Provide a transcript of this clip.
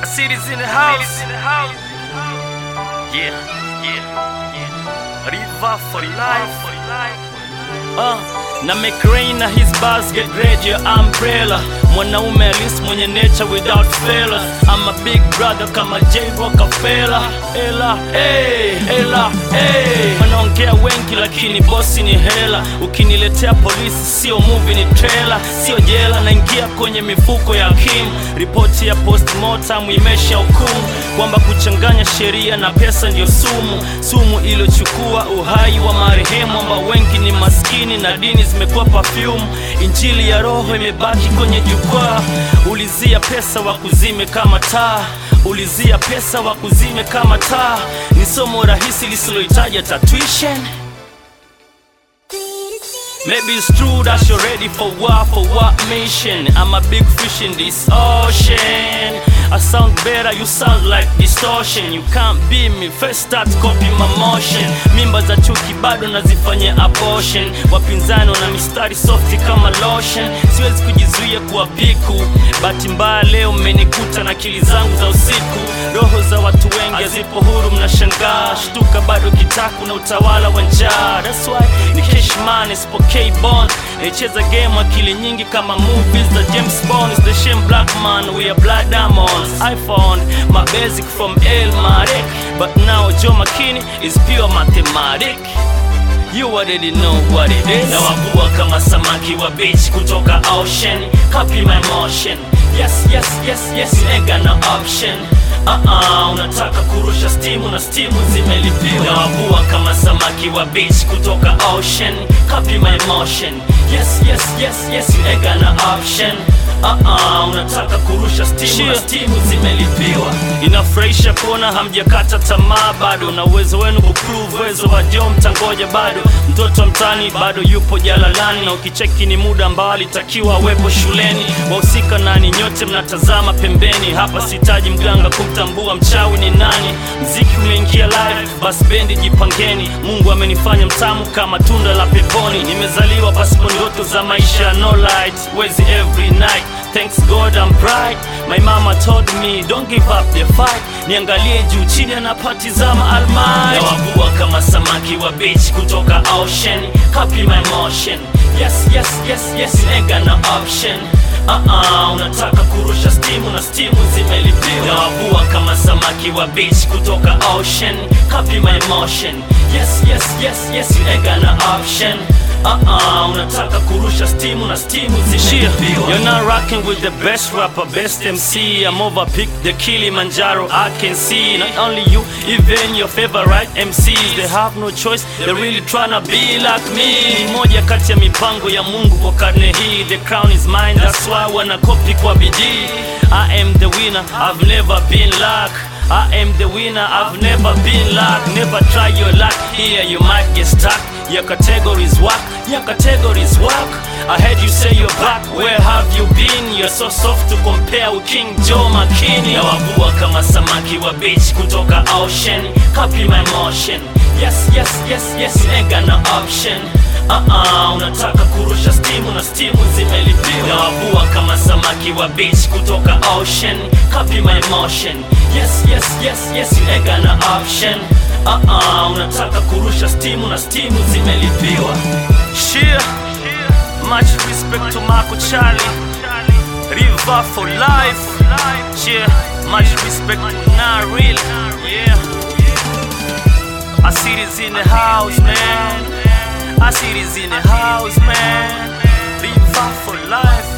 city's in the house. Yeah, yeah, yeah. River for life. Uh, na make rain na his bars get red your umbrella mwanaume alis mwenye nature without failure I'm a big brother kama J Rockefeller ela hey, ela hey. wanaongea wengi lakini bosi ni hela ukiniletea polisi sio movie ni trailer sio jela naingia kwenye mifuko ya Kim ripoti ya postmortem imesha hukumu kwamba kuchanganya sheria na pesa ndio sumu sumu iliyochukua uhai wa marehemu ambao wengi ni maskini na dini zimekuwa perfume injili ya roho imebaki kwenye jukwaa ulizia pesa wa kuzime kama taa ulizia pesa wa kuzime kama taa ni somo rahisi lisilohitaji hata tuition Maybe it's true that you're ready for what, for what mission? I'm a big fish in this ocean. I sound better, you sound like distortion. You can't be me, first start copy my motion. Mimba za chuki bado nazifanyia abortion. Wapinzani wana mistari softi kama lotion. Siwezi kujizuia kuwa piku. Bahati mbaya leo mmenikuta na akili zangu za usiku. Roho za watu wengi hazipo huru, mnashangaa. Shtuka bado kitaku na utawala wa njaa. That's why ni Cashman isipokei bond. Naicheza game akili nyingi kama movies za James Bond. It's the shame black man, we are blood diamonds. I found my basic from El Marek, but now Joe McKinney is pure mathematic. You already know what it is. Nawavua kama samaki wa beach kutoka ocean. Copy my motion. Yes, yes, yes, yes, you ain't got no option. Uh-uh, unataka kurusha stimu na stimu zimelipiwa. Nawavua kama samaki wa beach kutoka ocean. Copy my motion. Yes, yes, yes, yes, you ain't got no option. Uh-uh, unataka kurusha stimu na stimu zimelipiwa. Inafurahisha kuona hamjakata tamaa bado, na uwezo wenu kuprove uwezo wa Joe mtangoja bado. Mtoto mtani bado yupo jalalani, na ukicheki ni muda ambao alitakiwa awepo shuleni. Wahusika nani? Nyote mnatazama pembeni. Hapa sitaji mganga kumtambua mchawi ni nani. Mziki umeingia live, basi bendi jipangeni. Mungu amenifanya mtamu kama tunda la peponi. Nimezaliwa pasipo ndoto za maisha, no light, wezi every night Thanks God I'm bright My mama told me don't give up the fight Niangalie juu chini anapatizama almighty Nawavua kama samaki wa beach kutoka ocean Copy my motion Yes, yes, yes, yes, you ain't got no option Uh-uh, unataka kurusha stimu na stimu zimelipiwa Nawavua kama samaki wa beach kutoka ocean Copy my motion Yes, yes, yes, yes, you ain't got no option Uh-uh, unataka kurusha stimu na stimu zimelipiwa You're not rocking with the best rapper, best MC I'm overpicked the Kilimanjaro I can see Not only you, even your favorite MCs They have no choice, they're really tryna be like me Ni moja kati ya mipango ya Mungu kwa karne hii The crown is mine, that's why wanakopi kwa bidii I am the winner, I've never been like I am the winner, I've never been luck Never try your luck, here you might get stuck Your categories work, your categories work I heard you say you're back, where have you been? You're so soft to compare with King Joe McKinney Nawavua kama samaki wa beach kutoka ocean Copy my motion Yes, yes, yes, yes, you ain't got no option Uh-uh, unataka kurusha stimu na stimu zimelipiwa Nawavua kama samaki wa beach kutoka ocean Copy my motion Yes, yes, yes, yes, you ain't got no option Uh-uh, unataka kurusha stimu na stimu zimelipiwa Shia, much respect to Marco Charlie River for life Yeah, much respect to Naril Yeah I see this in the house, man I see this in the house, man River for life